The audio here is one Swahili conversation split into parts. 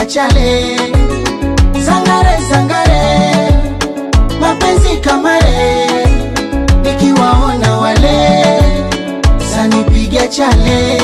chale sangare sangare mapenzi kamare nikiwaona wale sanipiga chale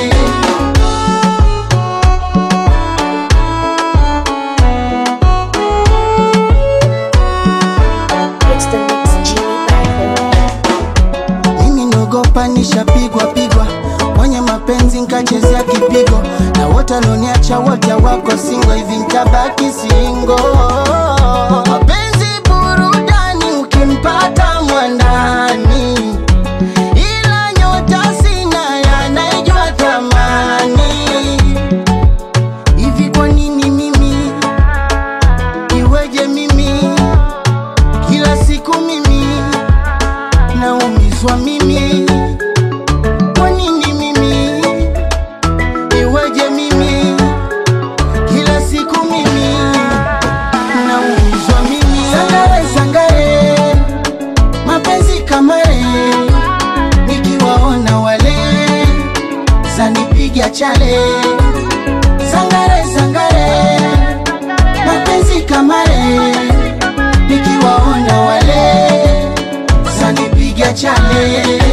It's the mix Genie Bravo. mimi nogopa nishapigwa pigwa mwenye mapenzi nkachezea kipigo na wote walioniacha wote wako singo hivi ntabaki singo mapenzi burudani ukimpata mwandani ila nyota sina yanaijua thamani hivi kwa nini mimi iweje mimi kila siku mimi naumizwa mimi kwa nini mimi iweje mimi kila siku mimi naumizwa mimi sangare sangare mapenzi kamare nikiwaona wale zanipiga chale sangare sangare mapenzi kamare nikiwaona wale zanipiga chale